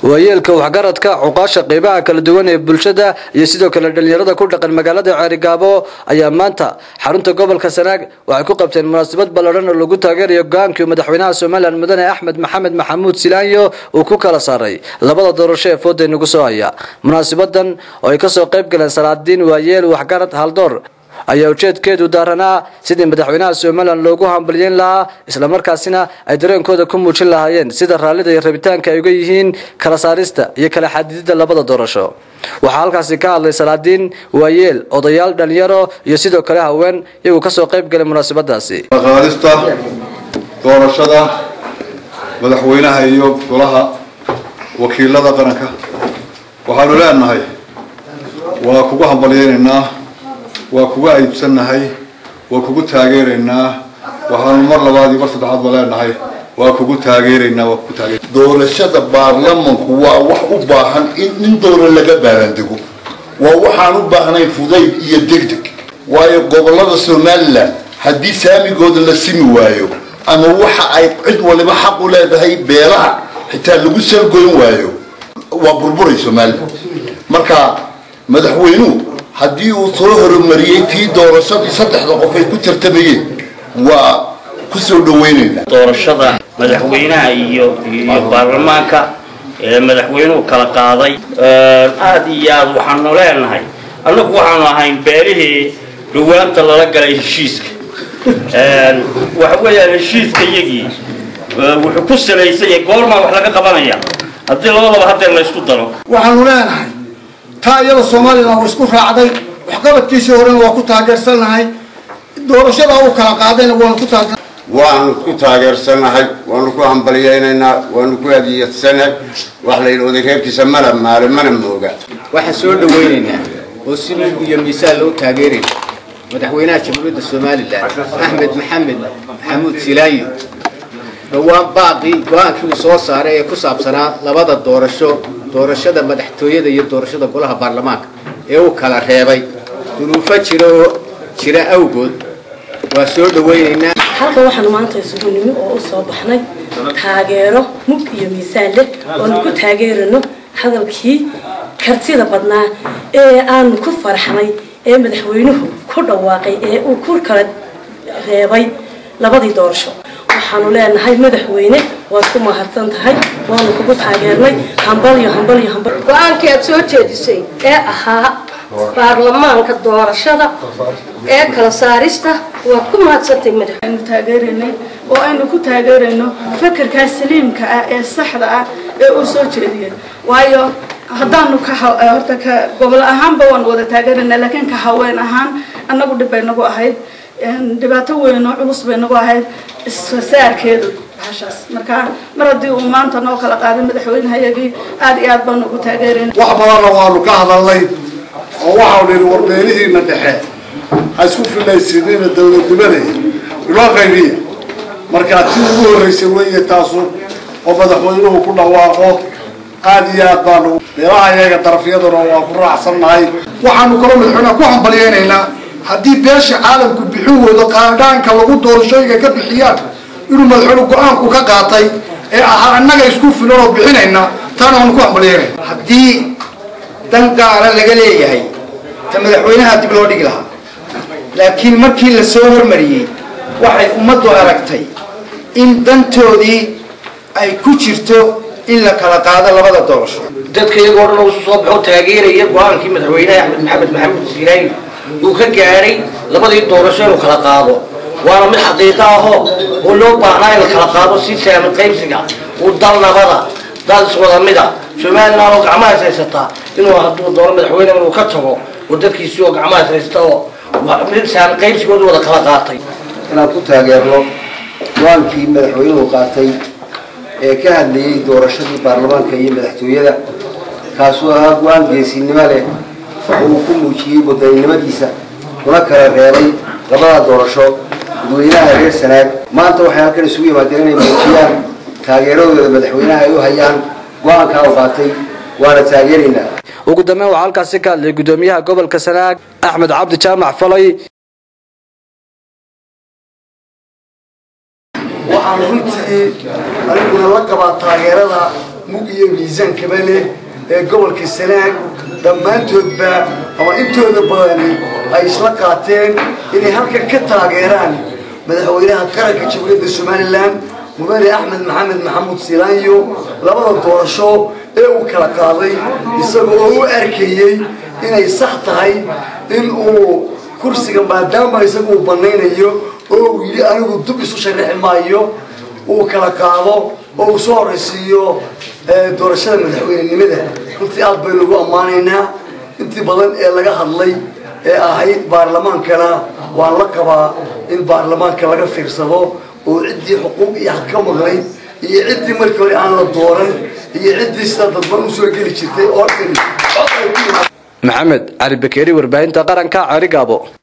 waayeelka waxgaradka cuqaasha qeybaha kala duwan ee bulshada iyo sidoo kale dhalinyarada ku dhaqan magaalada ceerigaabo ayaa maanta xarunta gobolka sanaag waxay ku qabteen munaasabad ballaadhan oo lagu taageerayo go-aankii madaxweynaha somalilan mudane axmed maxamed maxamuud silaanyo uu ku kala saaray labada doorasho ee fooda nagu soo haya munaasabadan oo ay kasoo qayb galeen salaadiin waayeel waxgarad haldoor ayaa ujeedkeedu daaranaa sidii madaxweynaha somalilan loogu hambalyeyn lahaa islamarkaasina ay dareenkooda ku muujin lahaayeen sida raallida iyo rabitaanka ay uga yihiin kala saarista iyo kala xadidida labada doorasho waxaa halkaasi ka hadlay salaadiin waayeel odayaal dhalinyaro iyo sidoo kale haween iyagoo kasoo qayb galay munaasabadaasi qaadista doorashada madaxweynaha iyo golaha wakiilada qaranka waxaanu leenahay waa kugu hambalyeynaynaa waa kugu aybsannahay waa kugu taageeraynaa waxaanu mar labaad iyo mar saddexaadba leenahay waa kugu taageeraynaa waa kugu taageer doorashada baarlamanku waa wax u baahan in nin doona laga baarandego waa waxaan u baahnayn fudayd iyo degdeg waayo gobolada somalilan haddii saamigooda la simi waayo ama waxa ay cid waliba xaq u leedahay beelaha xitaa lagu salgoyn waayo waa burburay somalilan marka madaxweynuhu haddii uu soo horumariyey tii doorashadii saddexda qof ay ku tartamayeen waa ku soo dhawaynaynaa doorashada madaxweynaha iyo iyo baarlamaanka ee madaxweynuhu kala qaaday aada iyo aada waxaanu leenahay annagu waxaanu ahayn beelihii dhawaanta lala galay heshiiska waxa weeyaan heshiiska iyagii wuxuu ku salaysan yahay goormaa wax laga qabanaya haddii labadaba hadeer la ysku daro waxaanu leenahay taa iyada somalilan waa isku raacday waxqabadkiisii horena waa ku taageersannahay doorashadaa uu kala qaadayna waanu ku taageer waanu ku taageersanahay waanu ku hambalyeynaynaa waanu ku hadiyadsanahay wax la yidhi odareerkiisa mana maale mana mooga waxaan soo dhawaynaynaa oo si mug iyo miisaan loo taageeraya madaxweynaha jamhuuriyadda somalilan axmed maxamed maxamuud silaayo dhowaan baaqii go-aankii uu soo saaray ee ku saabsanaa labada doorasho doorashada madaxtooyada iyo doorashada golaha baarlamaanka ee uu kala reebay duruufo jira oo jira awgood waa soo dhawaynaynaa halka waxaanu maanta isugu nimi oo u soo baxnay taageero mug iyo miisaan leh oonu ku taageerano hadalkii kartida badnaa ee aanu ku farxnay ee madaxweynuhu ku dhawaaqay ee uu ku kala reebay labadii doorasho waxaanu leenahay madaxweyne waad ku mahadsan tahay waanu kugu taageernay hambalyo hambalyo hambal go-aankii aad soo jeedisay ee ahaa baarlamaanka doorashada ee kala saarista waad ku mahadsantay madax aynu taageeraynay oo aynu ku taageerayno fakarkaa saliimka ah ee saxda ah ee uu soo jeediyay waayo haddaanu ka horta ka gobol ahaanba waanu wada taageeraynaa laakiin ka haween ahaan annagu dhib bay nagu ahayd dhibaato weyn oo culus bay nagu ahayd isfasaarkeedu bahashaas marka mar haddii uu maanta noo kala qaaday madaxweynehayagii aada iyo aad baanu ugu taageerayna wax badanna waanu ka hadalnay oo waxau nihi warbeelihiina dhexe ha isku filaysiinina dawladnimaday iloo qaybiya markaa tii ugu horreysay weeye taasu oo madaxweynuhu ku dhawaaqo aada iyo aad baanu beelaha iyaga darafyaduna waa ku raacsannahay waxaanu kaloo madaxweynaha ku hambalyeynaynaa haddii beesha caalamku bixin weydo qaadhaanka lagu doorashooyinka ka bixiyaan inuu madaxweyne go-aanku ka qaatay ee ahaa annaga isku filan oo bixinayna taana waanu ku hambalyeynayna haddii dan gaara laga leeyahay ta madaxweynaha dib loo dhigi lahaa laakiin markii la soo hormariyey waxay ummaddu aragtay in dantoodii ay ku jirto in la kala qaado labada doorasho dadka iyagoo dhan usu soo baxo taageeraya go-aankii madaxweynaha axmed maxamed maxamuud siilaayo uu ka gaadhay labadii doorasho inuu kala qaado waana mid xaqiiqo ahoo oo loo baahnaa in la kala qaado si saami qaybsiga uu dal nabada dal iswada mida somalilan oo gacmahaas haysataa inuu hadduu doono madaxweyne inuu ka tago oo dadkiisi oo gacmahaas haysta oo mid saami qaybsigooda wada kala qaatay inaan ku taageerno go-aankii madaxweynuhu qaatay ee ka hadlayey doorashadii baarlamaanka iyo madaxtooyada kaasuu ahaa go-aan geesinimo leh oo uu ku muujiyey wadaninimadiisa kuna kala reebay labada doorasho dadweynaha reer sanaag maanta waxay halkan isugu yimaadeen inay muujiyaan taageeradooda madaxweynaha ay u hayaan go-aankaa u qaatay waana taageeraynaa ugu dambeyn waxaa halkaasi ka hadlay gudoomiyaha gobolka sanaag axmed cabdi jaamac falay waxaan runtii aniguna la qabaa taageerada mug iyo miisaankaba leh ee gobolka sanaag dhammaantoodba ama intooda badani ay isla qaateen inay halkan ka taageeraan madaxweynaha qaranka jamhuuriyadda somalilan mudane axmed maxamed maxamuud silaanyo labada doorasho ee uu kala qaaday isaga oo u arkayey inay sax tahay in uu kursiga maadaama isaga uu banaynayo oo uu yidhi anigu dub isu sharaxi maayo uu kala qaado oo uu soo horaysiiyo doorashada madaxweynenimada runtii aad bay lagu ammaanaynaa intii badan ee laga hadlay ee ahayd baarlamaankana waan la qabaa in baarlamaanka laga fiirsado oo ciddii xuquuq iyo xaq ka maqnayd iyo ciddii markii hore aan la dooran iyo ciddii sida dadban usoo geli jirtay oo dhan maxamed cali bakeeri warbaahinta qaranka carigaabo